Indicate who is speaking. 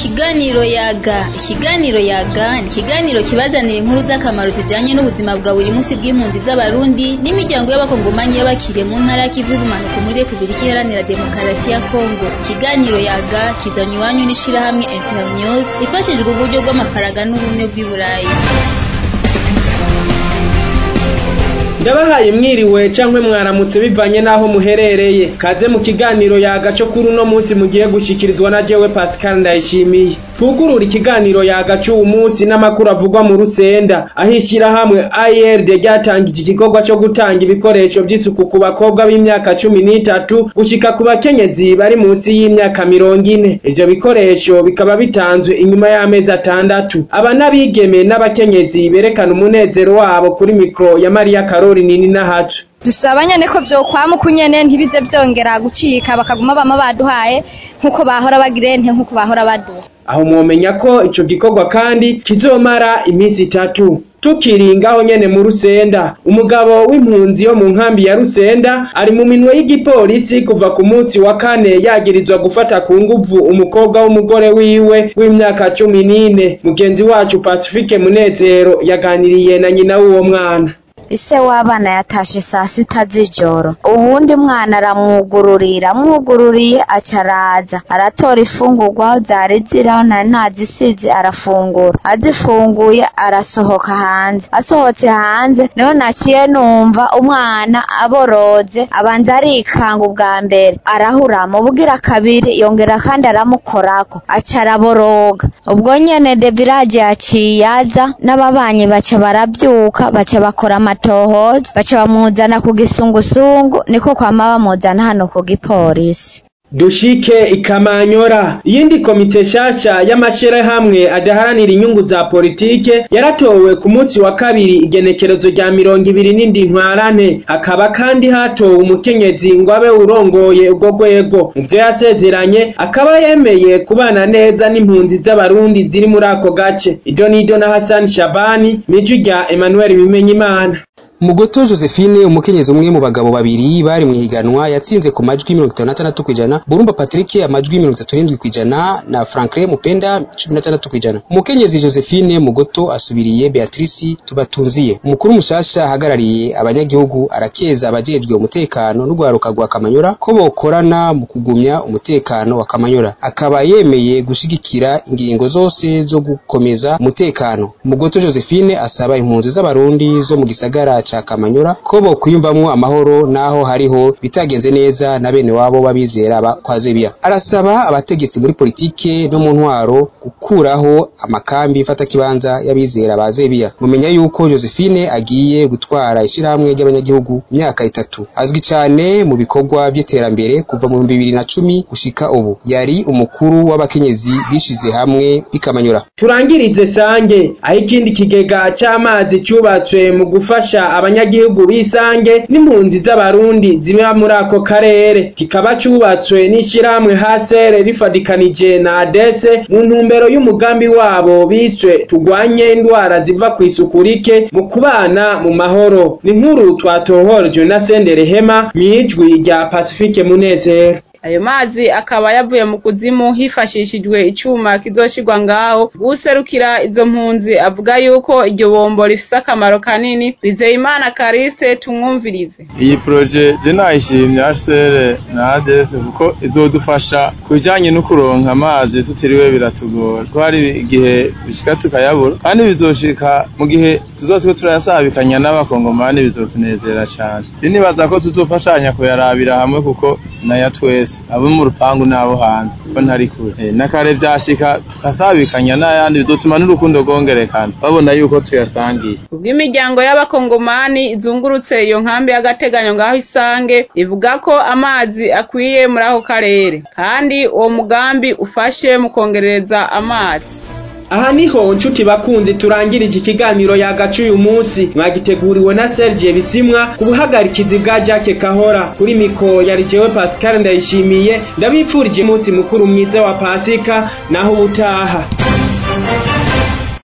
Speaker 1: Ikiganiro yaga ikiganiro yaga ni ikiganiro kibazanira inkuru z'akamaro zijanye n'ubuzima bwa buri munsi bw'impunzi z'abarundi n'imiryango y'abakongomanyi y'abakiriye mu ntara y'ikivu y'ubumanuko muri Repubulika Iharanira Demokarasi ya Kongo ikiganiro yaga kizanywe iwanyu n'ishirahamwe Internews rifashijwe uburyo bw'amafaranga n'ubumwe bw'i Burayi
Speaker 2: ndabahaye mwiriwe cankwe mwaramutse bivanye n'aho muherereye kaze mu kiganiro yaga co kuri uno munsi mugiye gushikirizwa na jewe Pascal Ndayishimiye twugurura ikiganiro yaga c'uwu munsi n'amakuru avugwa mu Rusenda aho ishirahamwe ARD ryatangije igikorwa co gutanga ibikoresho vy'isuku ku bakobwa b'imyaka cumi n'itatu gushika ku bakenyezi bari munsi y'imyaka mirongo ine ivyo bikoresho bikaba bitanzwe inyuma y'amezi atandatu aba n'abigeme n'abakenyezi berekana umunezero wabo kuri mikro ya Maria Karori nini nahacu
Speaker 3: dusaba nyene ko vyokwama uko nyene ntibize vyongera gucika bakaguma bama baduhaye nk'uko bahora bagira ente nk'uko bahora baduha
Speaker 2: aho mwomenya ko ico gikorwa kandi kizomara iminsi itatu tukiri ngaho nyene mu Rusenda umugabo w'impunzi yo mu nkambi ya Rusenda ari mu minwe y'igipolisi kuva ku munsi wa kane yagirizwa gufata ku nguvu umukobwa w'umugore wiwe w'imyaka cumi n'ine mugenzi wacu Pacifique Munezero yaganiriye na nyina w'uwo mwana
Speaker 4: ise w'abana yatashe saa sita z'ijoro uwundi mwana aramwugururira amwugururiye aca araza aratora ifungurwa zari ziraho nari nazisize arafungura azifunguye arasohoka hanze asohotse hanze niho naciye numva umwana aboroze abanza arikanga ubwa mbere arahurama ubugira kabiri yongera kandi aramukorako aca araboroga ubwo nyene de village yaciye aza n'ababanyi baca baravyuka baca bakora amatohoza baca bamuzana ku gisungusungu niko kwama bamuzana hano ku gipolisi
Speaker 2: dushike ikamanyora iyindi komite shasha y'amashirahamwe adaharanira inyungu za politike yaratowe ku munsi wa kabiri igenekerezo rya mirongo ibiri n'indi ntwarane hakaba kandi hatowe umukenyezi ngo abe urongoye urwo rwego mu vyo yasezeranye akaba yemeye kubana neza n'impunzi z'abarundi ziri muri ako gace ido nido na hasani shabani miju rya emmanuel bimenyimana
Speaker 5: Mugoto Josephine umukenyezi umwe mu bagabo babiri bari mu higanwa yatsinze ku majwi 56 kwijana Burumba Patrick amajwi 37 kwijana na Franklin Mupenda 16 kwijana umukenyezi Josephine Mugoto asubiriye Beatrice tubatunziye umukuru mushasha ahagarariye abanyagihugu arakeza abajejwe umutekano n'ugwaruka rwa Kamanyora ko bokorana mu kugumya umutekano wa Kamanyora akaba yemeye gushigikira ingingo zose zo gukomeza umutekano Mugoto Josephine asaba impunzi z'abarundi zo mu gisagara ca Kamanyora ko bokwiyumvamwo amahoro naho hariho bitagenze neza na bene wabo babizera kwa Zebiya arasaba abategetsi muri politike no mu ntwaro gukuraho amakambi fata kibanza y'abizera ba Zebiya mumenya yuko Josephine agiye gutwara ishirahamwe ry'abanyagihugu imyaka itatu azwi cyane mu bikorwa by'iterambere kuva mu 2010 gushika ubu yari umukuru w'abakenyezi bishize hamwe bikamanyora
Speaker 2: turangirize sange aho ikindi kigega c'amazi cyubatswe mu gufasha abanyagihugu bisange n'impunzi z'abarundi ziba muri ako karere kikaba cubatswe n'ishirahamwe hasere rifadikanije na adese mu ntumbero y'umugambi wabo biswe tugwanye indwara ziva ku isuku rike mu kubana mu mahoro ni nkuru twatohorejwe na sendere hema mw'ijwi rya pacifique munezero
Speaker 6: ayo mazi akaba yavuye mu kuzimu hifashishijwe icuma kizoshirwa ngaho guserukira izo mpunzi avuga yuko iryo bombo rifise akamaro kanini Bizeyimana Kariste tumwumvirize
Speaker 7: iyi proje je nayishimye HCR na ADS kuko izodufasha kujanye no kuronka amazi tutiriwe biratugora ko hari igihe bishika tukayabura kandi bizoshika mu gihe tuzotswe turayasabikanya n'abakongomani bizotunezera cyane sinibaza ko tuzofashanya kuyarabira hamwe kuko naya twese abo mu rupangu n'abo hanze ko ntari kure e, nakare vyashika tukasabikanya n'ayandi bizotuma n'urukundo rwongerekana babona yuko tuyasangiye
Speaker 6: kubw'imiryango y'abakongomani izungurutse iyo nkambi y'agateganyo ngaho isange ivuga ko amazi akwiye muri ako karere kandi uwo mugambi ufashe mu kongerereza amazi
Speaker 2: aha niho nshuti bakunzi turangirije ikiganiro yagaca uyu munsi mwagiteguriwe na Serge Bisimwa ku buhagarikizi bwa Jacques Kahora kuri miko yari jewe Pascal ndayishimiye ndabipfurije umunsi mukuru mwiza wa Pasika naho ubutaha